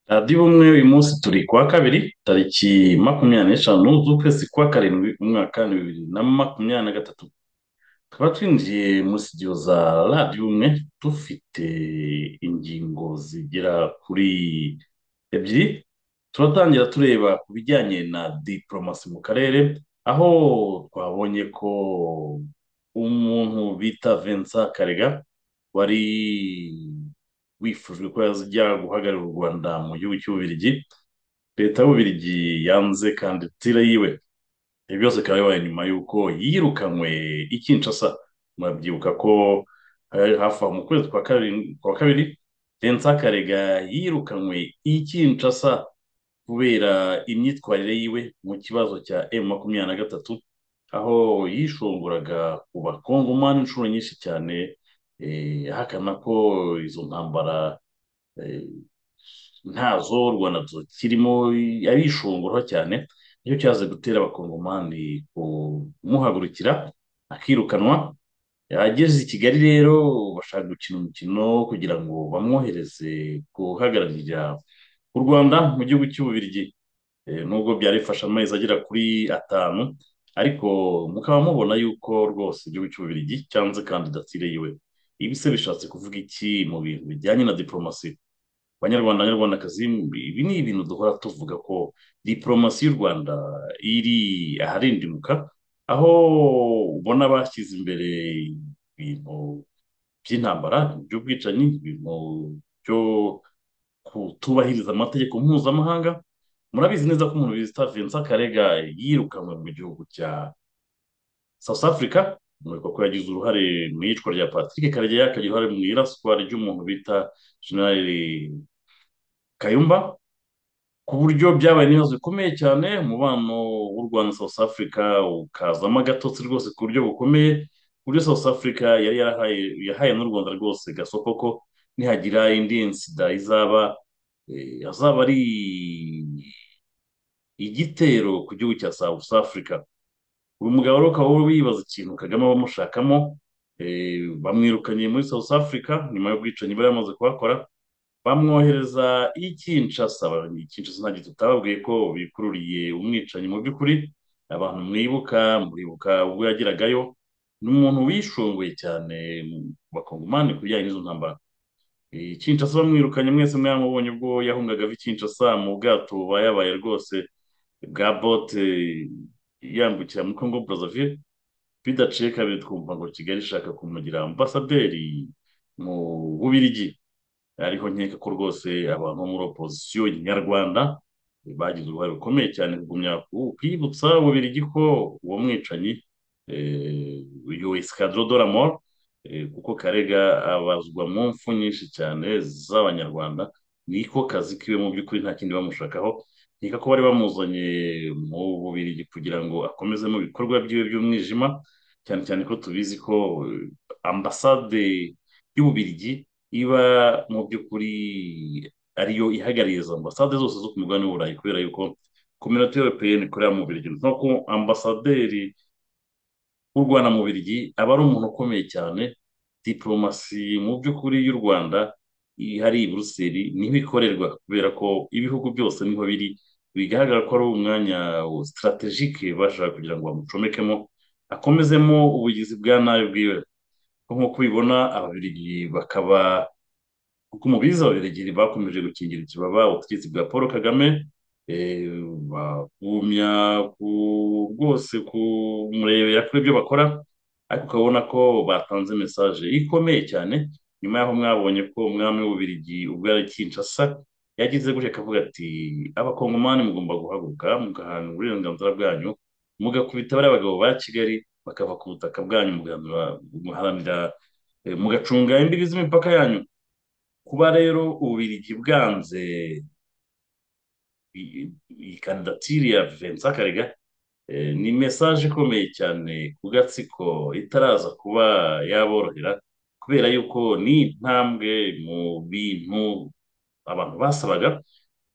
radiyo ubumwe uyu munsi turi ku wa kabiri tariki makumyabiri n'eshanu z'ukwezi kwa karindwi umwaka bibiri na makumyabiri na gatatu tukaba twinjiye muri sitidiyo za radiyo ubumwe dufite ingingo zigera kuri ebyiri turatangira tureba ku bijyanye na diporomasi mu karere aho twabonye ko umuntu bita vensa karega wari wifujwe ko yazajya guhagararira u rwanda mu gihugu cy'ububirigi leta y'ububirigi yanze kandidatire yiwe ibi byose bikaba bibaye nyuma y'uko yirukanywe ikinshasa murabyibuka ko hafi aho mu kwezi kwa kabiri rensa karega yirukanywe ikinshasa kubera imyitwarire yiwe mu kibazo cya emu makumyabiri na gatatu aho yishonguraga ku bakongomani inshuro nyinshi cyane ahakana ko izo ntambara ntazo u rwanda kirimo arishongora cyane nicyo cyaje gutera abakongomani kumuhagurukira akirukanwa ageze i kigali rero bashaka gukina umukino kugira ngo bamwohereze guhagararira u rwanda mu gihugu cy'ububirigi nubwo byari bifashe amezi agera kuri atanu ariko mukaba mubona yuko rwose igihugu cy'ububirigi cyanze kandidatire yiwe ibi se bishatse kuvuga iki mu bintu bijyanye na diporomasi abanyarwanda abanyarwandakazi ibi ni ibintu duhora tuvuga ko diporomasi y'u rwanda iri aharindimuka aho ubona bashyize imbere ibintu by'intambara by'ubwicanyi ibintu byo kutubahiriza amategeko mpuzamahanga murabizi neza ko umuntu bita vincent karega yirukanwe mu gihugu cya south africa mureka ko yagize uruhare mu iyicwa rya patrick karegeya akagira uruhare mu iraswa ry'umuntu bita generali kayumba ku buryo byabaye n'ibibazo bikomeye cyane umubano w'u rwanda south africa ukazamo agatotsi rwose ku buryo bukomeye ku buryo south africa yari yahaye n'u rwanda rwose gasoko ko nihagira indi nsida izaba azaba ari igitero ku gihugu cya south africa uyu mugabo rero ukaba wibaza ikintu kagame bamushakamo bamwirukanye muri south africa nyuma y'ubwicanyi bari bamaze kuhakora bamwohereza ikinshasa ikinshasa ntabwo tutababwiye ko bikururiye umwicanyi mu by'ukuri abantu mwibuka muribuka ubwo yageragayo ni umuntu wishunguye cyane bakongomani ku bijyanye n'izo ntambara ikinshasa bamwirukanye mwese mwamubonye ubwo yahungaga ava ikinshasa mu bwato yabaye rwose bwa bote yambukira muri congo brazzaville bidaciye kabiri twumva ngo kigali ishaka kumugira ambasaderi mu bubirigi ariho nkeka ko rwose abantu bo muri opozisiyo nyarwanda bagize uruhare rukomeye cyane kugumya kwibutsa bubirigi ko uwo mwicanyi uyu esikadro doramore kuko karega abazwa mu mfu nyinshi cyane z'abanyarwanda niko kazi kiwe mu by'ukuri nta kindi bamushakaho nkeka ko bari bamuzanye mu bubirigi kugira ngo akomeze mu bikorwa byiwe by'umwijima cyane cyane ko tubizi ko ambasade y'ububirigi iba mu by'ukuri ariyo ihagarariye izo ambasade zose zo ku mugabane w'uburayi kubera yuko kominota y'abapeyeni ikorera mu bubirigi nk'uko ambasaderi w'u rwanda mu bubirigi aba ari umuntu ukomeye cyane diporomasi mu by'ukuri y'u rwanda hari i buruseli niho ikorerwa kubera ko ibihugu byose niho biri bigaragara ko ari umwanya sitarategike bashaka kugira ngo bamucomekemo akomezemo ubugizi bwa nabi bwiwe nk'uko ubibona ababirigi bakaba kuko umubizi ababirigi bakomeje gukingira ikibaba ubutegetsi bwa paul kagame bagumya rwose kumurebera kuri ibyo bakora ariko ukabona ko batanze mesaje ikomeye cyane nyuma y'aho mwabonye ko umwami w'ububirigi ubwo yari kinshasa yagize gutya akavuga ati abakongomani mugomba guhaguruka mugahana uburenganzira bwanyu mugakubita bariya bagabo ba kigali bakava ku butaka bwanyu mugaharanira mugacunga imbibi z'imipaka yanyu kuba rero ububirigi bwanze iyi kandidatire ya vincent karega ni mesaje ikomeye cyane ku gatsiko itaraza kuba yaborohera kubera yuko ni intambwe mu bintu abantu basabaga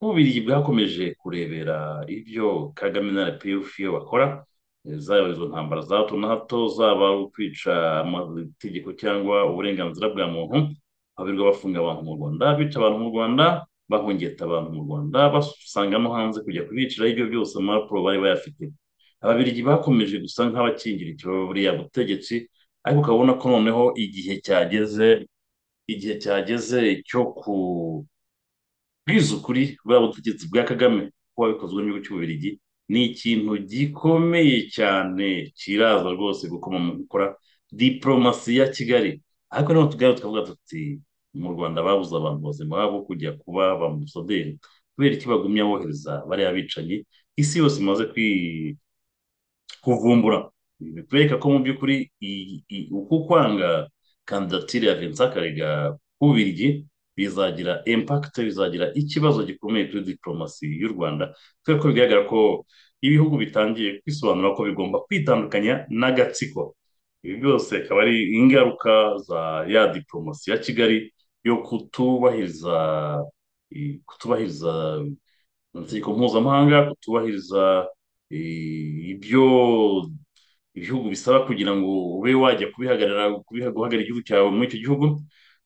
nk'ububirigi bwakomeje kurebera ibyo kagame na repufu iyo bakora zaba izo ntambara za hato na hato zaba kwica amategeko cyangwa uburenganzira bwa muntu babirirwa bafunga abantu mu rwanda bica abantu mu rwanda bahungeta abantu mu rwanda basanga no hanze kujya kubiciraho ibyo byose amapuro bari bayafite ababirigi bakomeje gusa nk'abakingira buriya butegetsi ariko ukabona ko noneho igihe cyageze igihe cyageze cyo ku bwiza ukuri buriya butegetsi bwa kagame kuba bikozwe n'igihugu cy'ububirigi ni ikintu gikomeye cyane kiraza rwose gukoma mu gukora diporomasi ya kigali ariko noneho tugari tukavuga tuti mu rwanda babuze abantu bazima bo kujya kuba ba musodereri kubera iki bagumya bohereza bariya bicanyi isi yose imaze kuvumbura bitwereka ko mu by'ukuri uku kwanga kandidatire ya vincent karega k'ububirigi bizagira impakite bizagira ikibazo gikomeye kuri diporomasi y'u rwanda kubera ko bigaragara ko ibihugu bitangiye kwisobanura ko bigomba kwitandukanya n'agatsiko ibi byose akaba ari ingaruka za ya diporomasi ya kigali yo kutubahiriza kutubahiriza amategeko mpuzamahanga kutubahiriza ibyo ibihugu bisaba kugira ngo ube wajya kubihagarara guhagarara igihugu cyawe muri icyo gihugu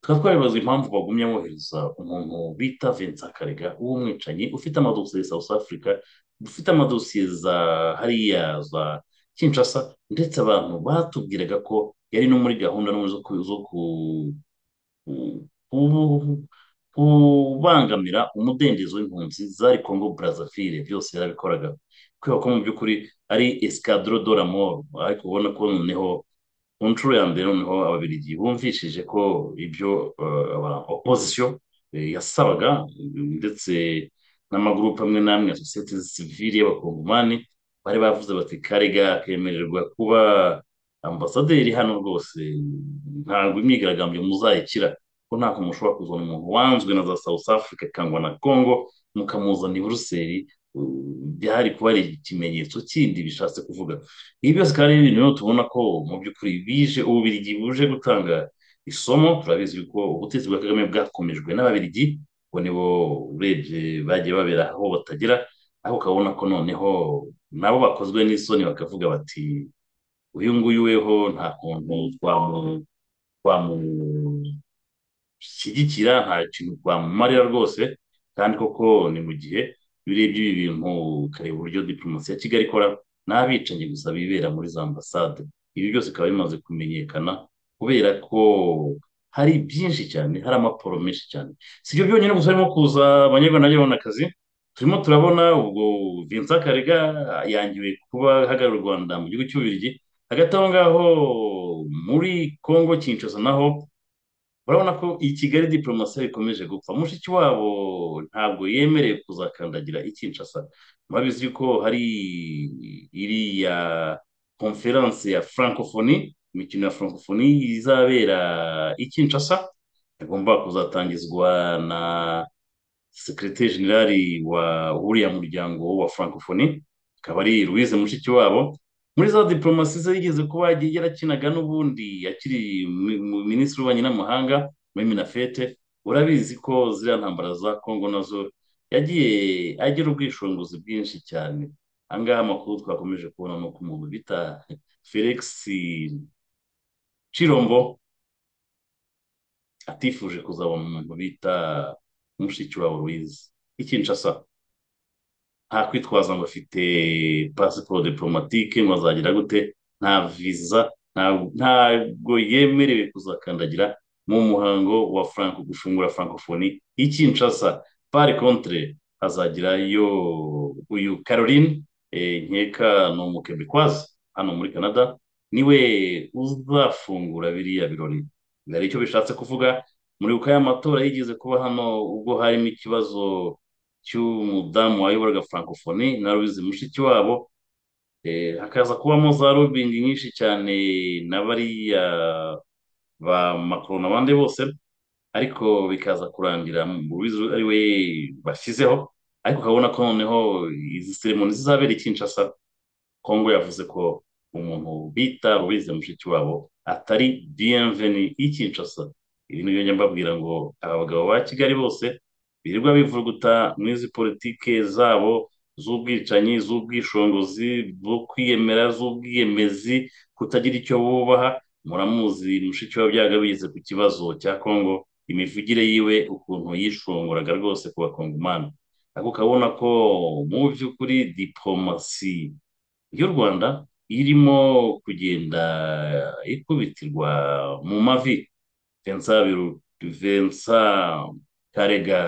tukaba twabibaza impamvu bagumye bohereza umuntu bita vincent karega w'umwicanyi ufite amadosiye south africa ufite amadosiye za hariya za kinshasa ndetse abantu batubwiraga ko yari no muri gahunda zo kubangamira umudendezo w'impunzi zari congo brazaville byose yarabikoraga kubera ko mu by'ukuri ari esikadoro doramoro ariko ubona ko noneho ku nshuro ya mbere noneho ababirigi bumvishije ko ibyo opozisiyo yasabaga ndetse n'amagurupe amwe n'amwe ya sosiyete sivire y'abakongomani bari bavuze bati karega akemererwa kuba ambasaderi hano rwose ntabwo imyigaragambyo muzayikira ko nta kuntu mushobora kuzana umuntu wanzwe na za south africa cyangwa na congo mukamuzana i buruseli byari kuba ari ikimenyetso kindi bishatse kuvuga ibi byose kandi ari ibintu rero tubona ko mu by'ukuri bije ububirigi buje gutanga isomo turabizi ko ubutegetsi bwa kagame bwakomejwe n'ababirigi ubwo nibo urebye bagiye babera aho batagera ariko ukabona ko noneho nabo bakozwe n'isoni bakavuga bati uyu nguyu weho nta kuntu twamushyigikira nta kintu twamumarira rwose kandi koko ni mu gihe birebye ibi bintu ukareba uburyo diporomasi ya kigali ikora n'abicanyi gusa bibera muri za ambasade ibi byose bikaba bimaze kumenyekana kubera ko hari byinshi cyane hari amaporo menshi cyane si ibyo byonyine gusa harimo kuza abanyarwanda babona akazi turimo turabona ubwo vincent karega yangiwe kuba ahagarara u rwanda mu gihugu cy'ububirigi hagati aho ngaho muri congo kinshasa naho urabona ko i kigali diporomasi ikomeje gupfa mushiki wabo ntabwo yemerewe kuzakandagira i kinshasa murabizi ko hari iriya konferanse ya francophonie imikino ya francophonie izabera i kinshasa igomba kuzatangizwa na sekirite generali wa uriya muryango wa francophonie akaba ari louise mushiki wabo muri za diporomasi ze yigeze kuba yagiye yarakinaga n'ubundi akiri minisitiri w'ububanyi n'amahanga muri minafete urabizi ko ziriya ntambara za kongo nazo yagiye agira ubwishingizi bwinshi cyane ahangaha amakuru twakomeje kubona ni uko umuntu bita felix cirombo atifuje kuzaba umuntu bita mushiki wawe wize ikinshasa nta kwitwaza ngo afite pasiporo diporomatike ngo azagira gute nta viza ntabwo yemerewe kuzakandagira mu muhango wa franco gufungura francophonie ikinshasa pari contre azagira yo uyu caroline nkeka ni umukebekwazi hano muri canada niwe uzafungura biriya birori biba icyo bishatse kuvuga muribuka y'amatora yigeze kuba hano ubwo harimo ikibazo cy'umudamu wayoboraga francophonie na louise mushiki wabo hakaza kubamo za robingi nyinshi cyane na bariya ba macron abandi bose ariko bikaza kurangira louise ari we bashyizeho ariko ukabona ko noneho izi seremoni zizabera i kinshasa kongo yavuze ko umuntu bita rubize mushiki wabo atari biyemveni y'ikinshasa ibi ni byo mbabwira ngo aba bagabo ba kigali bose birirwa bivuguta mu izi politike zabo z'ubwicanyi z'ubwishongozi bwo kwiyemera z'ubwiyemezi kutagira icyo bubaha muramuzi mushiki wa byagabize ku kibazo cya kongo imivugire yiwe ukuntu yishonguraga rwose ku bakongomani ariko ukabona ko mu by'ukuri diporomasi y'u rwanda irimo kugenda ikubitirwa mu mavi vensa karega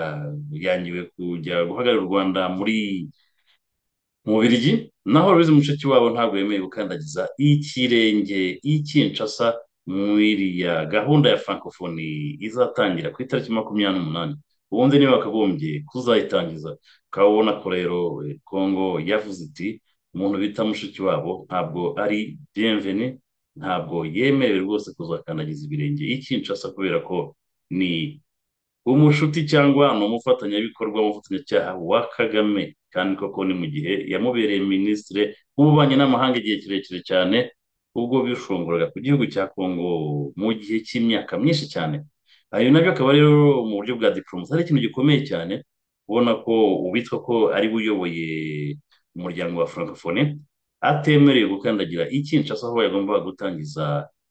yangiwe kujya guhagararira u rwanda muri mu birigi naho rubizi mushiki wabo ntabwo yemeye gukandagiza ikirenge ikinshasa iriya gahunda ya francophonie izatangira ku itariki makumyabiri n'umunani ubundi niba bakagombye kuzayitangiza ukaba ubona ko rero kongo yavuze iti umuntu bita mushiki wabo ntabwo ari bienveni ntabwo yemerewe rwose kuzakandagiza ibirenge ikinshasa kubera ko ni umushuti cyangwa ni umufatanyabikorwa w'umufatanyacyaha wa kagame kandi koko ni mu gihe yamubereye minisitire w'ububanyi n'amahanga igihe kirekire cyane ubwo bishonguraga ku gihugu cya kongo mu gihe cy'imyaka myinshi cyane ayo nabyo akaba rero mu buryo bwa diporomasi ari ikintu gikomeye cyane ubona ko uwitwa ko ari we uyoboye umuryango wa francophonie atemerewe gukandagira ikinshasa aho yagombaga gutangiza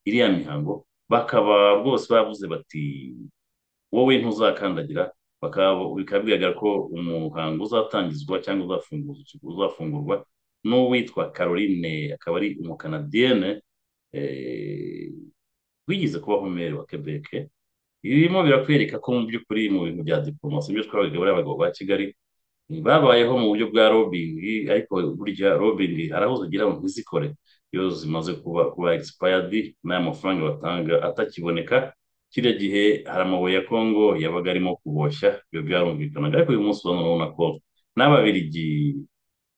iriya mihango bakaba rwose bavuze bati wowe ntuzakandagira bikaba bigaragara ko umuhango uzatangizwa cyangwa uzafungurwa n'uwitwa caroline akaba ari umukanadiyene wigeze kubaho meri wa kebeke birimo birakwereka ko mu by'ukuri mu bintu bya diporomasi ibyo twabaga bariya abagabo ba kigali babayeho mu buryo bwa robingi ariko burya robingi aho zigira ngo ntizikore iyo zimaze kuba kuba egisipayadi n'aya mafaranga batanga atakiboneka kiriya gihe hari amabuye ya kongo yabaga arimo kuboshya ibyo byarumvikanaga ariko uyu munsi urabona ko n'ababirigi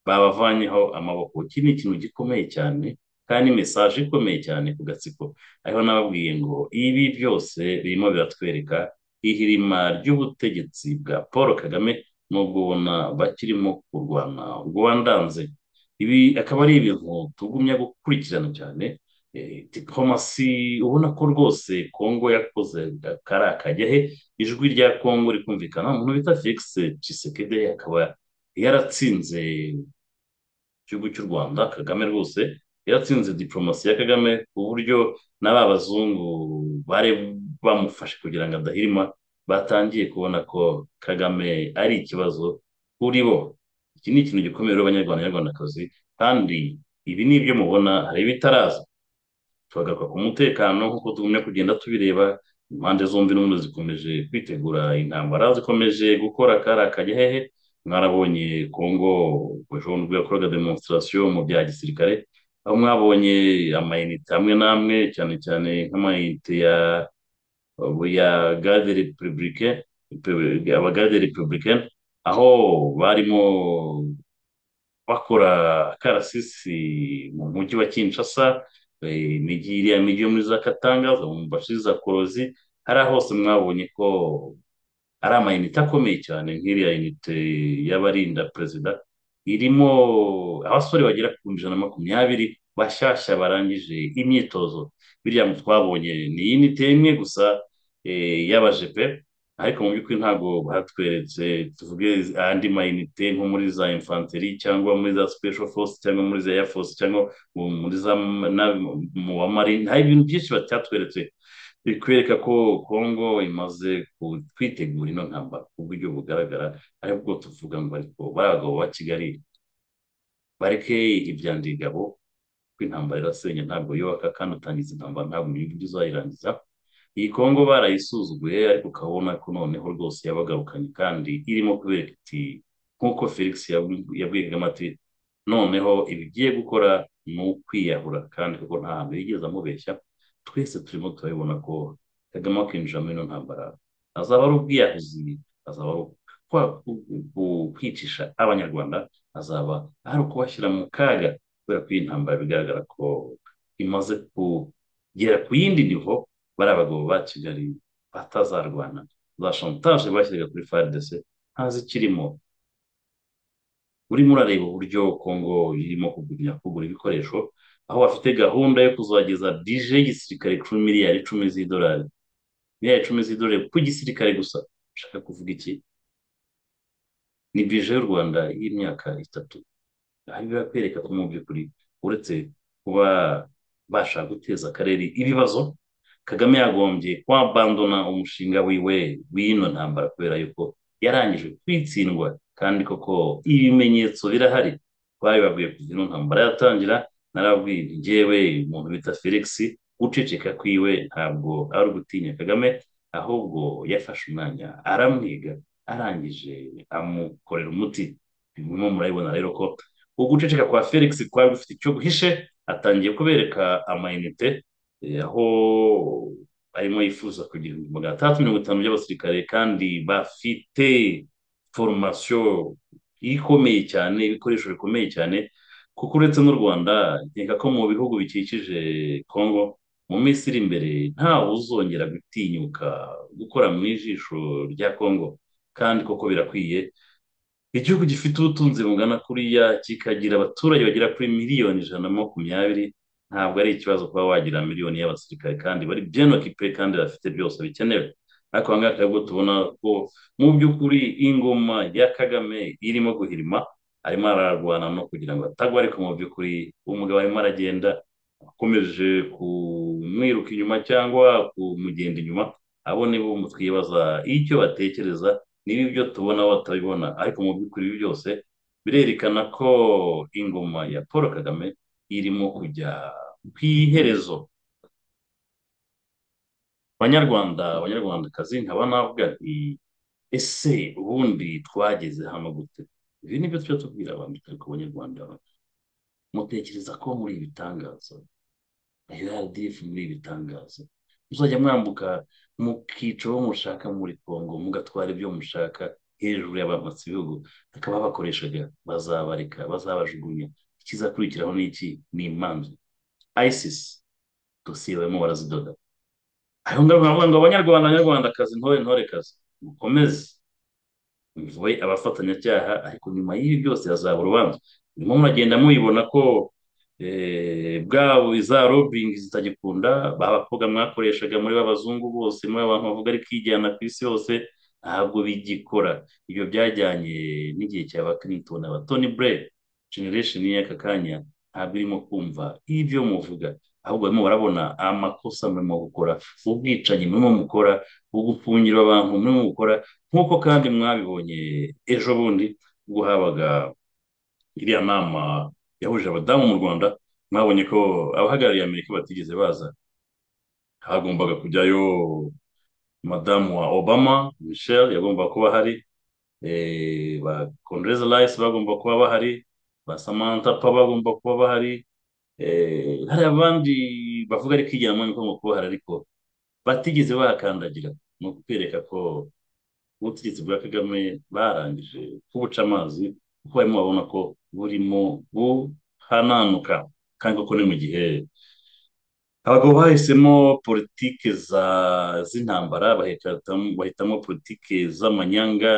babavanyeho amaboko iki ni ikintu gikomeye cyane kandi mesaje ikomeye cyane ku gatsiko ariho nababwiye ngo ibi byose birimo biratwereka ihirima ry'ubutegetsi bwa paul kagame nubwo ubona bakirimo kurwana rwandanze ibi akaba ari ibintu tugumya gukurikirana cyane diporomasi ubona ko rwose kongo yakoze kariya kajya he ijwi rya kongo rikumvikana umuntu bita felix cisekede akaba yaratsinze igihugu cy'u rwanda kagame rwose yaratsinze diporomasi ya kagame ku buryo n'aba bazungu bari bamufashe kugira ngo adahirima batangiye kubona ko kagame ari ikibazo kuri bo iki ni ikintu gikomeye rero abanyarwanda nyarwandakazi kandi ibi ni ibyo mubona hari ibitaraza tuhagaruka ku mutekano nk'uko tugumya kugenda tubireba impande zombi n'ubundi zikomeje kwitegura intambara zikomeje gukora kariya kagehehe mwarabonye kongo ejo nibwo yakoraga demonsitirasiyo mu bya gisirikare aho mwabonye amayinite amwe n'amwe cyane cyane nk'amayinite ya ya garde republicaine abagarde republicaine aho barimo bakora karasisi mu mujyi wa kinshasa imijyi iriya mijyi yo muri za katangaza mu mbashi za korozi hariya hose mwabonye ko ari amayinite akomeye cyane nk'iriya yinite y'abarinda perezida irimo abasore bagera ku bihumbi ijana na makumyabiri bashyashya barangije imyitozo biriya twabonye ni yinite imwe gusa y'abajepe ariko mu by'ukuri ntabwo batweretse tuvuge andi mayinite nko muri za infanteri cyangwa muri za special force cyangwa muri za air force cyangwa muri za mu wa marine hari ibintu byinshi batatweretse bikwereka ko kongo imaze kwitegura ino ntambara ku buryo bugaragara aribwo tuvuga ngo ariko bariya bagabo ba kigali bareke ibyandigabo ko intambara irasenya ntabwo yubaka kandi utangiza intambara ntabwo umenya ibyo uzayirangiza iyi kongo barayisuzuguye ariko ukabona ko noneho rwose yabagarukanye kandi irimo kubereka iti nk'uko felix yabwiye kagame ati noneho ibi igiye gukora ni ukwiyahura kandi kuko nta hantu yigeze amubeshya twese turimo turabibona ko kagame akinjira muri ino ntambara azaba ari ubwiyahuzi azaba ari kwicisha abanyarwanda azaba ari ukubashyira mu kaga kubera ko iyi ntambara bigaragara ko imaze kugera ku yindi nivo bari abagabo ba kigali batazarwana za shantaje bashyiraga kuri frdc zikirimo urimo urareba uburyo kongo irimo kugura ibikoresho aho bafite gahunda yo kuzageza dije y'igisirikare kuri miliyari icumi z'idolari miliyari icumi z'idolari ku gisirikare gusa ushaka kuvuga iki ni bije y'u rwanda y'imyaka itatu aha birakwereka ko mu by'ukuri uretse kuba bashaka guteza akarere ibibazo kagame yagombye wabandona umushinga wiwe w'ino ntambara kubera yuko yarangije kwitsindwa kandi koko ibimenyetso birahari twabibabwiye kuva ino ntambara yatangira narababwiye ngewe umuntu bita felix guceceka kwiwe ntabwo ari ugutinya kagame ahubwo yafashe umwanya aramwiga arangije amukorera umuti birimo murabibona rero ko uguceceka kwa felix kwari gufite icyo guhishe atangiye kubereka amayinite aho arimo yifuza kugira ibihumbi magana atandatu mirongo itanu by'abasirikare kandi bafite foromasiyo ikomeye cyane ibikoresho bikomeye cyane kuko uretse n'u rwanda nkeka ko mu bihugu bikikije kongo mu minsi iri imbere ntawe uzongera gutinyuka gukora mu ijisho rya kongo kandi koko birakwiye igihugu gifite ubutunzi bungana kuriya kikagira abaturage bagera kuri miliyoni ijana na makumyabiri ntabwo ari ikibazo kuba wagira miliyoni y'abasirikare kandi bari bien occupé kandi bafite byose bikenewe ariko aha ngaha ntabwo tubona ko mu by'ukuri ingoma ya kagame irimo guhirima arimo ararwana no kugira ngo atagwa ariko mu by'ukuri umugabo arimo aragenda akomeje kumwiruka inyuma cyangwa kumugenda inyuma abo ni bo twibaza icyo batekereza niba ibyo tubona batabibona ariko mu by'ukuri ibi byose birerekana ko ingoma ya paul kagame irimo kujya ku iherezo banyarwanda abanyarwandakazi nkaba navuga nti ese ubundi twageze hano gute ibi nibyo tujya tubwira abantu ariko abanyarwanda mutekereza ko muri ibi bitangazo ayiradifu muri ibi bitangazo muzajya mwambuka mukica uwo mushaka muri kongo mugatwara ibyo mushaka hejuru y'abambatsi ibihugu bakaba babakoreshaga bazabareka bazabajugunya ikizakurikiraho ni iki ni imanza isisi dosiye barimo barazidoda aho ngaho baravuga ngo abanyarwanda abanyarwandakazi ntore ntorekazi mukomeze mvuye abafatanyacyaha ariko nyuma y'ibi byose hazaba urubanza nyuma muragenda muyibona ko bwabo za robingi zitagikunda babakobwa mwakoreshaga muri b'abazungu bose muri abantu bavuga ariko ijyana ku isi hose ntabwo bigikora ibyo byajyanye n'igihe cya ba clinton aba tony blair generation y'aka kanya ntabwo irimo kumva ibyo muvuga ahubwo barimo barabona amakosa murimo gukora ubwicanyi murimo mukora ugufungira abantu murimo gukora nk'uko kandi mwabibonye ejo bundi ubwo habaga iriya nama yahuje abadamu mu rwanda mwabonye ko abahagarariye amerika batigeze baza hagombaga kujyayo madamu wa obama michelle yagombaga kuba ahari ba condereza rice bagomba kuba bahari ba samantha pa bagomba kuba bahari hari abandi bavuga ariko igihe mwanya ugomba kuba bahari ariko batigeze bahakandagira ni ukwereka ko ubutegetsi bwa kagame barangije kubuca amazi kuko barimo babona ko burimo buhananuka kandi koko ni mu gihe abagabo bahisemo politike z'intambara bahitamo politike z'amanyanga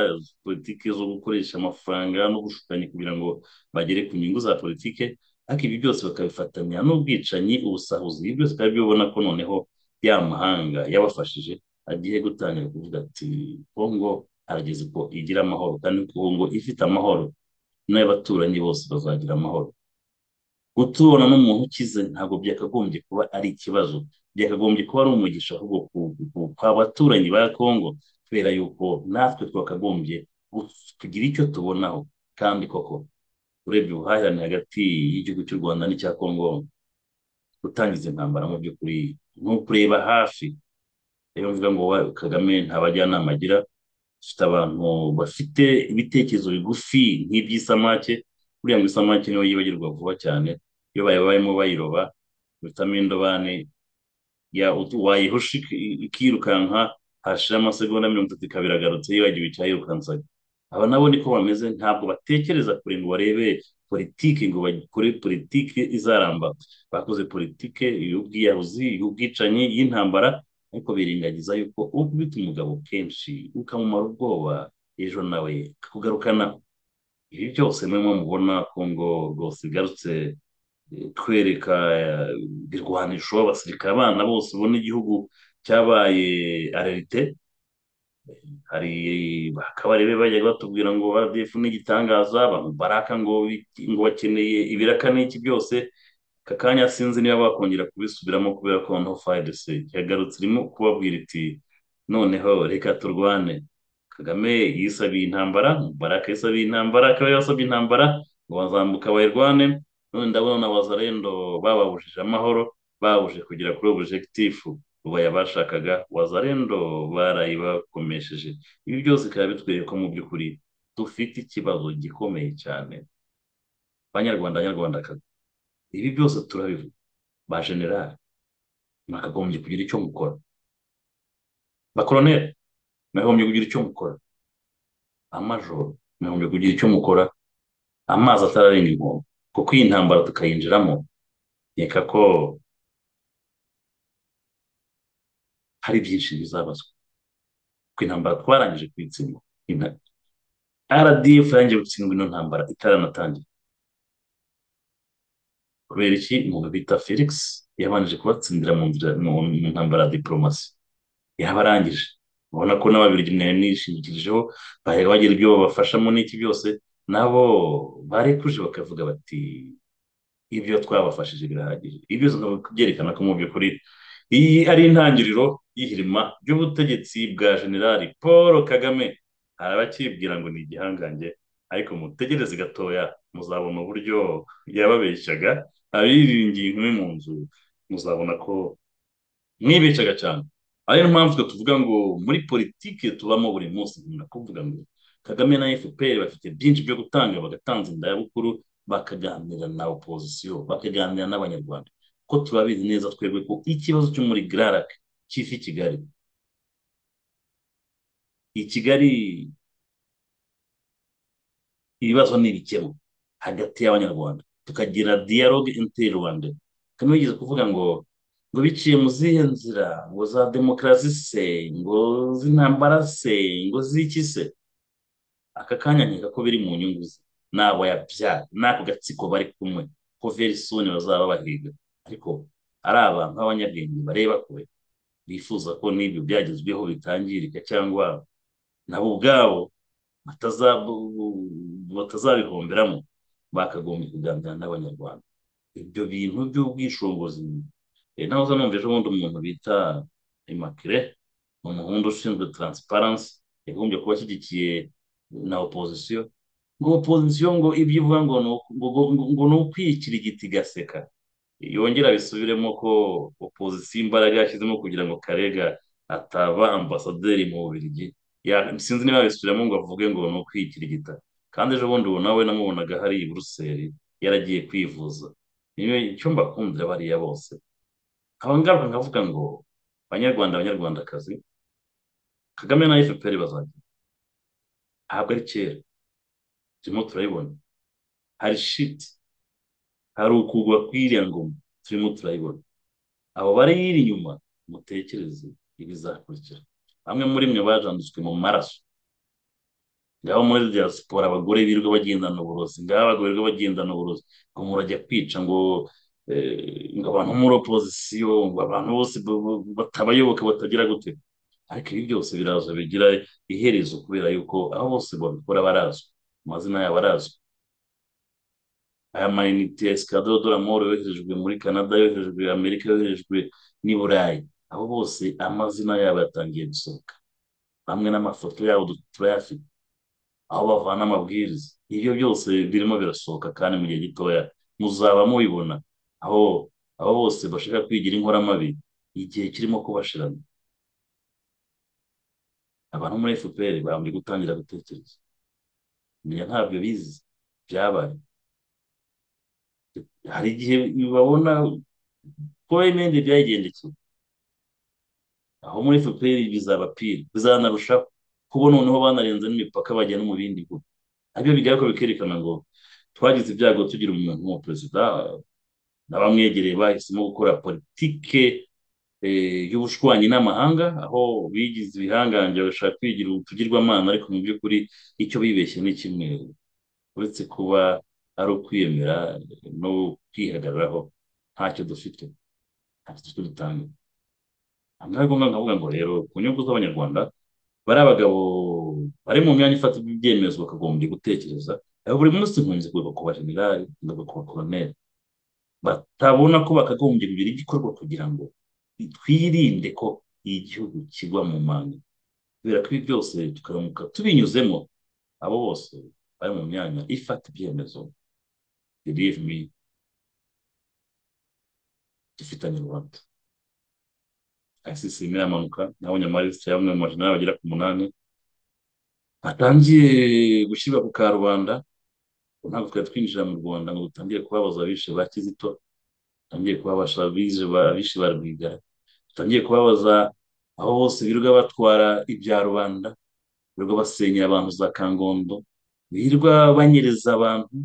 politike zo gukoresha amafaranga no gushushanya kugira ngo bagere ku nyungu za politike ariko ibi byose bakabifatanya n'ubwicanyi ubusahuzi ibi byose bikaba bibona ko noneho ya mahanga yabafashije agiye gutangira kuvuga ati kongo arageze ko igira amahoro kandi kongo ifite amahoro n'abaturanyi bose bazagira amahoro gutubona n'umuntu ukize ntabwo byakagombye kuba ari ikibazo byakagombye kuba ari umugisha ahubwo kwa baturanyi ba kongo kubera yuko natwe twakagombye tugira icyo tubonaho kandi koko urebye ubuhahirane hagati y'igihugu cy'u rwanda n'icya kongo gutangiza intambara mu by'ukuri ni ukureba hafi rero mvuga ngo kagame nta bajyanama agira afite abantu bafite ibitekerezo bigufi nk'iby'isamake buriya ngo isamake niyo yibagirwa vuba cyane iyo barimo bayiroba uhitamo indobane wayihusha ikirukanka hashira amasegonda mirongo itatu ikaba iragarutse yibagiwe icyayirukansaga aba nabo niko bameze ntabwo batekereza kure ngo barebe politiki ngo bakore politiki izaramba bakoze politiki y'ubwiyahuzi y'ubwicanyi y'intambara ariko birengagiza yuko ukubita umugabo kenshi ukamumara ubwoba ejo nawe kugarukana ibi byose murimo mubona kongo rwose igarutse twereka irwanisho basirika abana bose ubona igihugu cyabaye arerite hari akabarebe bajya batubwira ngo RDF ni igitangaza baraka ngo iki- ngo bakeneye ibiraka n'iki byose aka kanya sinzi niba bakongera kubisubiramo kubera ko noneho FARDC yagarutse irimo kubabwira iti noneho reka turwane Kagame yisabiye intambara Mubaraka yisabiye intambara akaba yasabye intambara ngo bazambuka bayirwane none ndabona na wazalendo bababujije amahoro babuje kugera kuri objekitifu rubaya bashakaga wazalendo barayibakomesheje ibi byose bikaba bitwereka ko mu by'ukuri dufite ikibazo gikomeye cyane banyarwanda banyarwandakazi ibi byose turabivuga ba generali mwakagombye kugira icyo mukora bakoroneri mwagombye kugira icyo mukora amajoro mwagombye kugira icyo mukora amazi atararenga inkombe kuko iyi ntambara tukayinjiramo nkeka ko hari byinshi bizabazwa kuko intambara twarangije kuyitsindwa Ina- rdf yarangije gutsindwa ino ntambara itaranatangira kubera iki umuntu bita felix yabanje kubatsindira mu nzira- mu mu ntambara ya diporomasi yabarangije ubona ko n'ababiri mwari mwishingikirijeho bajya bagira ibyo babafashamo n'iki byose nabo barekuje bakavuga bati ibyo twabafashije birahagije ibi byose bikaba byerekana ko mu by'ukuri iyi ari intangiriro y'ihirima ry'ubutegetsi bwa generali paul kagame hari abakibwira ngo ni igihangange ariko mutegereze gatoya muzabona uburyo yababeshyaga abiringiye inkumi mu nzu muzabona ko mwibeshaga cyane ari yo mpamvu twe tuvuga ngo muri politiki tubamo buri munsi nkunda kuvuga ngo kagame na fpr bafite byinshi byo gutanga bagatanze indayabukuru bakaganira na opozisiyo bakaganira n'abanyarwanda ko turabizi neza twebwe ko ikibazo cyo muri grarak cy'isi i kigali i kigali ibibazo ni bikemu hagati y'abanyarwanda tukagira dialogue interrwanda kagame yigeze kuvuga ngo ngo biciye mu zihe nzira ngo za demokarasi se ngo z'intambara se ngo z'iki se aka kanya nkeka ko biri mu nyungu ze n'abo yabyara n'ako gatsiko bari kumwe ko very soon bazaba bahiga ariko ari abantu b'abanyabwenge bareba kure bifuza ko n'ibyo byagezweho bitangirika cyangwa nabo ubwabo bataza- batazabihomberamo bakagombye kuganira n'abanyarwanda ibyo bintu by'ubwishingizi eh, nahoze numva ejo bundi umuntu bita imakire ni umuhungu ushinzwe taransiparansi yagombye kuba ashyigikiye na opozisiyo ngo opozisiyo ngo ibyo ivuga ngo ni uku- ngo- ngo- ngo- ngo ni ukwiyikira igiti igaseka yongera bisubiremo ko opozisiyo imbaraga yashyizemo kugira ngo karega ataba ambasaderi mu Bubiligi ya- sinzi niba yabisubiramo ngo avuge ngo ni ukwikirigita kandi ejo bundi uwo nawe namubonaga hari i buruseli yaragiye kwivuza niyo icyumba akundira bariya bose nkaba ngaruka nkavuga ngo banyarwanda banyarwandakazi kagame na fpr bazajya ntabwo ari kera turimo turayibona hari shiti hari ukugwa kw'iriya ngoma turimo turayibona abo bari inyuma mutekereze ibizakurikira bamwe muri mwe bajanditswe mu maraso ngaho muri diaspora abagore birirwa bagendana uburozi ngaho abagore birirwa bagendana uburozi ngo murajya kwica ngo eh, ngo abantu bo muri opozisiyo ngo abantu bose ba- ba- batabayoboka batagira gute ariko ibi byose biraza bigira iherezo kubera yuko aho bose babikora barazwi amazina yabo arazwi aya mayinite ya sikadoro doramoro yoherejwe muri kanada yoherejwe amerika yoherejwe n'i burayi abo bose amazina yabo yatangiye gusohoka bamwe n'amafoto yabo turayafite aho bavana amabwiriza ibyo byose birimo birasohoka kandi mu gihe gitoya muzaba mubibona aho aho bose bashaka kwigira inkoramabi igihe kirimo kubashirana abantu muri fpr bambye gutangira gutekereza menya ntabyo bize byabaye hari igihe babona ko ibindi byayigendekeye aho muri fpr bizaba pire bizanarushaho kuba noneho banarenze n'imipaka bajya no mu bindi bihugu aribyo bigaruka bikerekana ngo twagize ibyago tugira umuntu w'umuperezida n'abamwegereye bahisemo gukora politike eh, y'ubushwanyi n'amahanga aho bigize ibihangange bashaka kwigira utugirwamana ariko mu by'ukuri icyo bibeshye ni kimwe uretse kuba ari ukwiyemera no kwihagararaho ntacyo dufite ntacyo dufite dutanga aha ngaha ni ngombwa ngo rero ku nyungu z'abanyarwanda bari abagabo bari mu myanya ifata ibyemezo bakagombye gutekereza aho buri munsi nkunze kuva ku bajenerali ngaruka ku bakoroneri batabona ko bakagombye bibiri igikorwa kugira ngo twirinde ko igihugu kigwa mu manga kubera ko ibi byose tukaramuka tubinyuzemo abo bose bari mu myanya ifata ibyemezo believe me dufitanye rubanda ayisisima iramanuka nawe nyamalisite ya bamwe mu majenerali bagera ku munani atangiye gushyirwa ku karubanda ntabwo twari twinjira mu rwanda ngo dutangire kubabaza abishe ba kizito dutangiye kubabasha abishe ba rwigara dutangiye kubabaza aho bose birirwa batwara ibya rubanda birirwa basenya abantu za kangondo birirwa banyereza abantu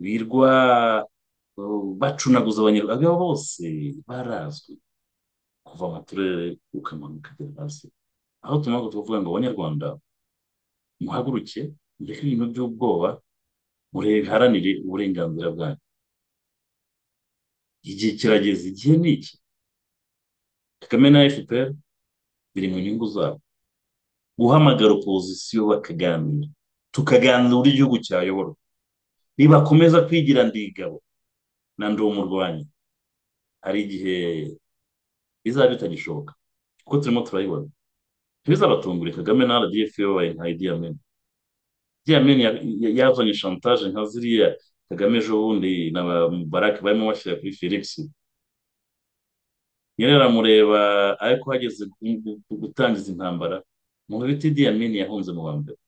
birirwa bacunaguza abanyarwanda abo bose barazwi kuva mu turere ukamanuka ukagera hasi aho tumanuka tukavuga ngo abanyarwanda muhaguruke mureke ibintu by'ubwoba muharanire uburenganzira bwanyu igihe kirageze igihe ni iki kagame na fpr biri mu nyungu zabo guhamagara opozisiyo bakaganira tukaganira uburyo igihugu cyayoborwa nibakomeza kwigira ndigabo na ndi umurwanyi hari igihe bizaba bitagishoboka kuko turimo turayibona ntibizabatungure kagame na rdf yabaye nka idi ameni idi ameni yazanye shantaje nka ziriya kagame ejo bundi na barake barimo bashyira kuri felix nyine aramureba ariko hageze gutangiza intambara mu biti idi ameni yahunze mu mbere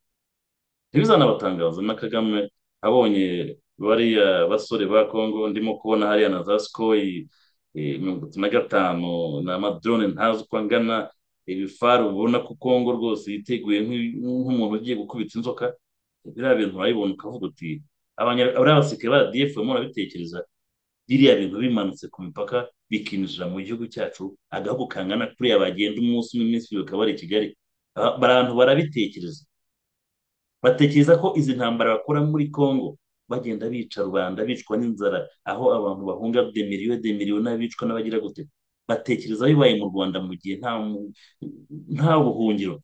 ntibizanabatangaza na kagame abonye bariya basore ba kongo ndimo kubona hariya na za sikoyi mirongo itatu na gatanu na amadorone ntazi uko angana ibifaru ubona ko kongo rwose yiteguye nk'umuntu ugiye gukubita inzoka biriya bintu urabibona ukavuga uti buriya abasirikare ba rdf barimo barabitekereza biriya bintu bimanutse ku mipaka bikinjira mu gihugu cyacu agahugu kangana kuriya bagenda umunsi umwe iminsi ibiri bakaba bari i kigali abantu barabitekereza batekereza ko izi ntambara bakora muri kongo bagenda bica rubanda bicwa n'inzara aho abantu bahunga demiriyo demiriyo n'abicwa n'abagira gute batekereza bibaye mu rwanda mu gihe nta buhungiro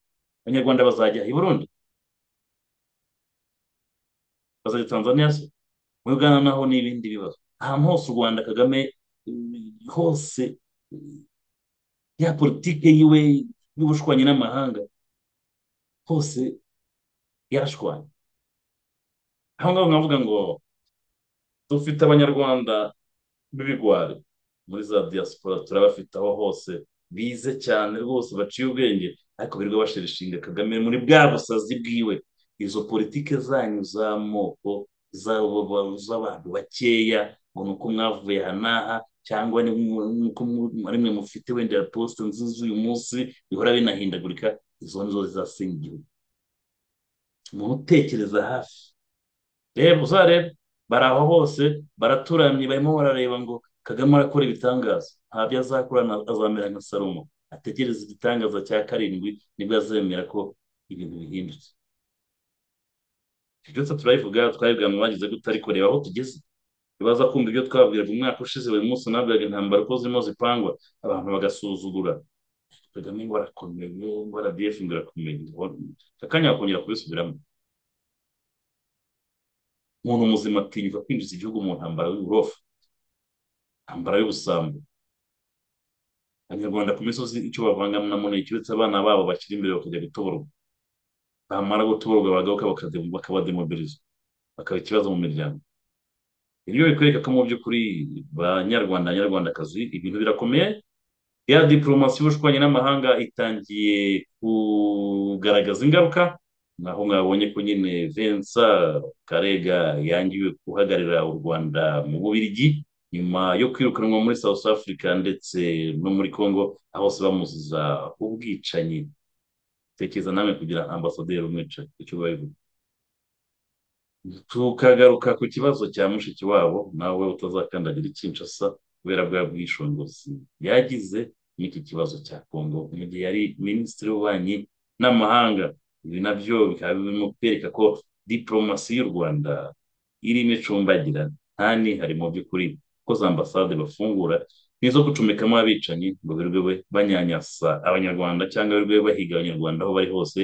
abanyarwanda bazajya i burundi bazajya tanzania se muri uganda naho n'ibindi bibazo ahantu hose u rwanda kagame hose ya politike yiwe y'ubushwanyi n'amahanga hose yarashwanye aho ngaho nkavuga ngo dufite abanyarwanda b'ibigwari muri za diaspora turabafite aho hose bize cyane rwose baciye ubwenge ariko birirwa bashirishinga kagame muri bwa busazi bwiwe izo politike zanyu z'amoko z'abantu bakeya ngo ni uko mwavuye aha n'aha cyangwa ni uko mwe mufite wenda posite nziza uyu munsi bihora binahindagurika izo nizo zizasenya igihugu umuntu utekereza hafi reba uzareba bari aho hose baraturamye barimo barareba ngo kagame arakora ibitangaza ntabyo azakora azamera nka salomo ategereza igitangaza cya karindwi nibwo azemera ko ibintu bihindutse byose turabivuga twabivuga mu bagize gute ariko reba aho tugeze bibaza kumva ibyo twabwiraga umwaka ushize buri munsi nabwiraga intambara uko zirimo zipangwa abantu bagasuzugura kagame ngo arakomeye ngo aradefu ngo arakomeye akanya bakongera kubisubiramo umuntu muzima atinyuka kwinjiza igihugu mu ntambara y'uburofa intambara y'ubusambo abanyarwanda ku misozi icyo bavanganamo ni ikibetse abana babo bakiri imbere bakajya gutoborwa bamara gutoborwa bagaruka bakabademobiliza bakaba ikibazo mu miryango ibyo bikwereka ko mu by'ukuri banyarwanda banyarwandakazi ibintu birakomeye ya diporomasi y'ubushwanyi n'amahanga itangiye kugaragaza ingaruka naho mwabonye ko nyine vensa karega yangiwe guhagararira u rwanda mu bubirigi nyuma yo kwirukanwa muri south africa ndetse no muri congo aho bose bamuziza ubwicanyi tekereza namwe kugira ambasaderi umwica icyo babivuga tukagaruka ku kibazo cya mushiki wabo nawe utazakandagira ikinshasa kubera bwa bwishongozi yagize n'iki kibazo cya congo mu gihe yari minisitiri w'ububanyi n'amahanga ibi nabyo bikaba birimo kwereka ko diporomasi y'u rwanda iri n'icumbagira nta ntihari mu by'ukuri ko za ambasade bafungura n'izo gucumekamo abicanyi ngo birirwe banyanyasa abanyarwanda cyangwa birirwe bahiga abanyarwanda aho bari hose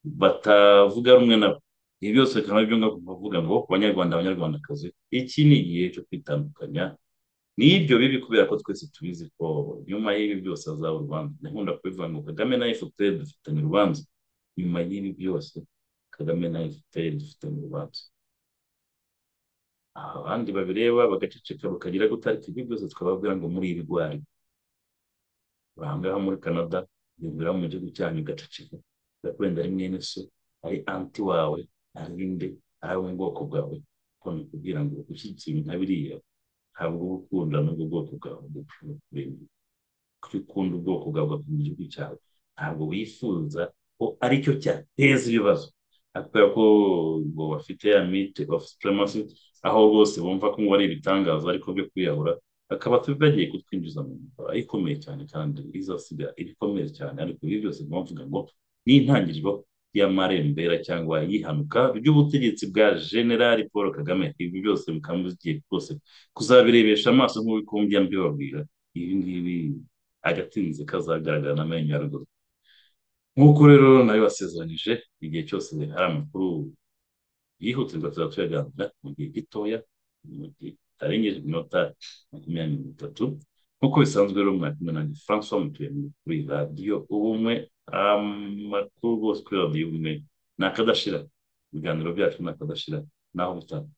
batavuga rumwe nabo ibi byose bikaba byo kuvuga ngo abanyarwanda abanyarwandakazi iki ni igihe cyo kwitandukanya n'ibyo bibi kubera ko twese tubizi ko nyuma y'ibi byose hazaba urubanza ndakunda kubivuga ngo kagame na fpr dufitanye urubanza nyuma y'ibi byose kagame na fpr dufitanye urubanza abandi babireba bagaceceka bakagira gutarika ibi byose twababwira ngo muri ibigwari bangaha muri canada yinjira mu gihugu cyanyu gaceceka gakwenda ari mwene se ari anti wawe ari nde ari mu bwoko bwawe ko nikubwira ngo ushyigikira ibintu biriya ntabwo uba ukunda n'ubwo bwoko bwawe kuko ukunda ubwoko bwawe ugakunda igihugu cyawe ntabwo wifuza ko aricyo cyateza ibibazo kubera ko ngo bafite ya mite of supremacy aho bose bumva ko ngo ari ibitangaza ariko byo kwiyahura bakaba bagiye kutwinjiza mu mvura ikomeye cyane kandi izasiga ibikomeye cyane ariko ibi byose bavuga ngo ni intangiriro y'amarembera cyangwa y'ihanuka ry'ubutegetsi bwa generali paul kagame ibi byose bikaba bigiye rwose kuzabirebesha amaso nk'uko njya mbibabwira ibi ngibi agatinze kazagaragara n'amenyo ya ruguru nk'uko rero nayo basezeranyije igihe cyose hari amakuru yihutirwa tuzaba tuyaganira mu gihe gitoya mu gihe kitarengeje iminota makumyabiri n'itatu nk'uko bisanzwe rero mwakumwe nanjye francois mutuye kuri radiyo ubumwe amakuru rwose kuri radiyo ubumwe ni akadashira ibiganiro byacu ni akadashira naho bitanu